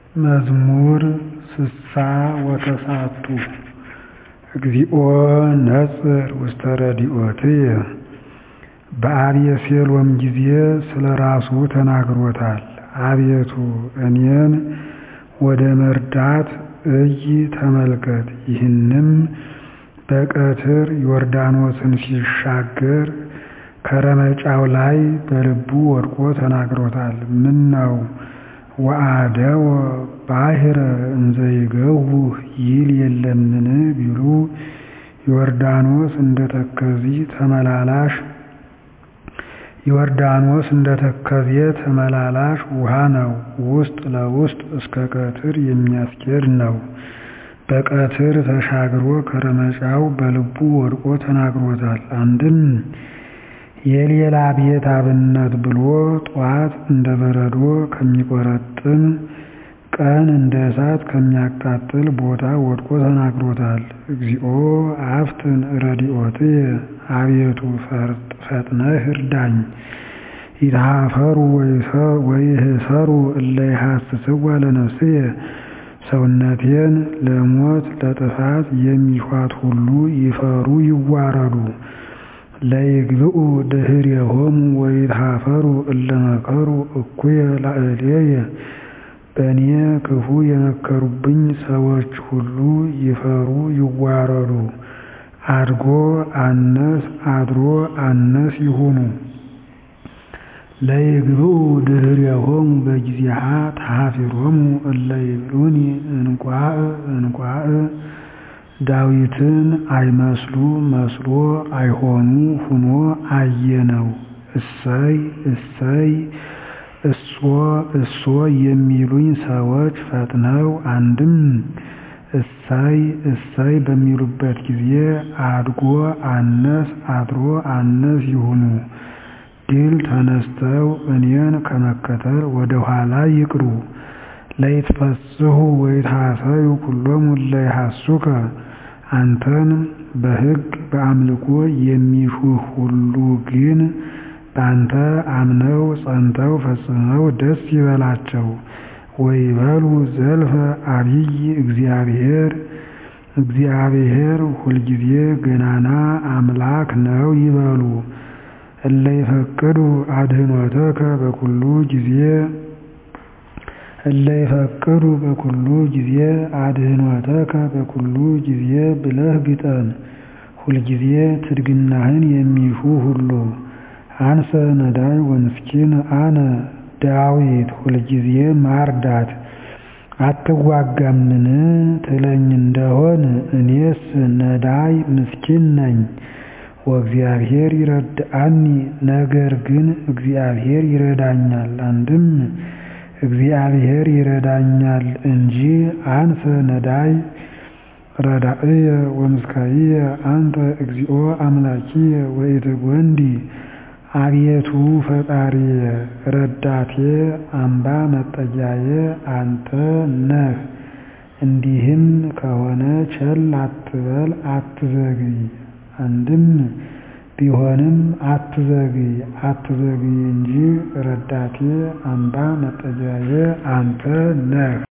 መዝሙር ስሳ ወተሳቱ እግዚኦ ነጽር ውስተ ረድኤትየ በአቤሴሎም ጊዜ ስለ ራሱ ተናግሮታል አቤቱ እኔን ወደ መርዳት እይ ተመልከት ይህንም በቀትር ዮርዳኖስን ሲሻገር ከረመጫው ላይ በልቡ ወድቆ ተናግሮታል ምነው ወአደወ ባሕረ እንዘ ይገውህ ይል የለምን ቢሉ ዮርዳኖስ እንደ ተከዜ ተመላላሽ ዮርዳኖስ እንደ ተከዜ ተመላላሽ ውሃ ነው ውስጥ ለውስጥ እስከ ቀትር የሚያስኬድ ነው በቀትር ተሻግሮ ከረመጫው በልቡ ወድቆ ተናግሮታል አንድም የሌላ ቤት አብነት ብሎ ጧት እንደ በረዶ ከሚቆረጥም ቀን እንደ እሳት ከሚያቃጥል ቦታ ወድቆ ተናግሮታል እግዚኦ አፍጥን ረድኤትየ አቤቱ ፈጥነህ እርዳኝ ይትሃፈሩ ወይህሰሩ እለ ይሐስስዋ ለነፍስየ ሰውነቴን ለሞት ለጥፋት የሚሿት ሁሉ ይፈሩ ይዋረዱ ለይግብኡ ድኅሬሆሙ ወይትሃፈሩ እለ መከሩ እኩየ ላዕሌየ በእኔ ክፉ የመከሩብኝ ሰዎች ሁሉ ይፈሩ ይዋረዱ አድጎ አነስ አድሮ አነስ ይሁኑ ለይግብኡ ድኅሬሆሙ በጊዜሃ ተሃፊሮሙ እለ ይብሉኒ እንቋዕ እንቋዕ ዳዊትን አይመስሉ መስሎ አይሆኑ ሁኖ አየነው እሰይ እሰይ እሶ እሶ የሚሉኝ ሰዎች ፈጥነው አንድም እሰይ እሰይ በሚሉበት ጊዜ አድጎ አነስ አድሮ አነስ ይሁኑ ድል ተነስተው እኔን ከመከተል ወደ ኋላ ይቅሩ ለይትፈስሑ ወይትሐሰዩ ኩሎሙ እለ ይሐሱከ አንተን በሕግ በአምልኮ የሚሹህ ሁሉ ግን በአንተ አምነው ጸንተው ፈጽመው ደስ ይበላቸው ወይበሉ ዘልፈ አቢይ እግዚአብሔር እግዚአብሔር ሁልጊዜ ገናና አምላክ ነው ይበሉ እለ ይፈቅዱ አድኅኖተከ በኩሉ ጊዜ እለ ይፈቅዱ በኩሉ ጊዜ አድኅኖተከ በኩሉ ጊዜ ብለህ ግጠም ሁልጊዜ ትድግናህን የሚሹ ሁሉ አንሰ ነዳይ ወምስኪን አነ ዳዊት ሁልጊዜ ማርዳት አትዋጋምን ትለኝ እንደሆን እኔስ ነዳይ ምስኪን ነኝ ወእግዚአብሔር ይረድአኒ ነገር ግን እግዚአብሔር ይረዳኛል አንድም እግዚአብሔር ይረዳኛል እንጂ አንሰ ነዳይ ረዳእየ ወምስካየ አንተ እግዚኦ አምላኪየ ወኢትጐንዲ አቤቱ ፈጣሪየ ረዳቴ አምባ መጠጊያዬ አንተ ነህ እንዲህም ከሆነ ቸል አትበል አትዘግይ አንድም ቢሆንም አትዘግይ አትዘግይ እንጂ ረዳቴ አምባ መጠጊያዬ አንተ ነህ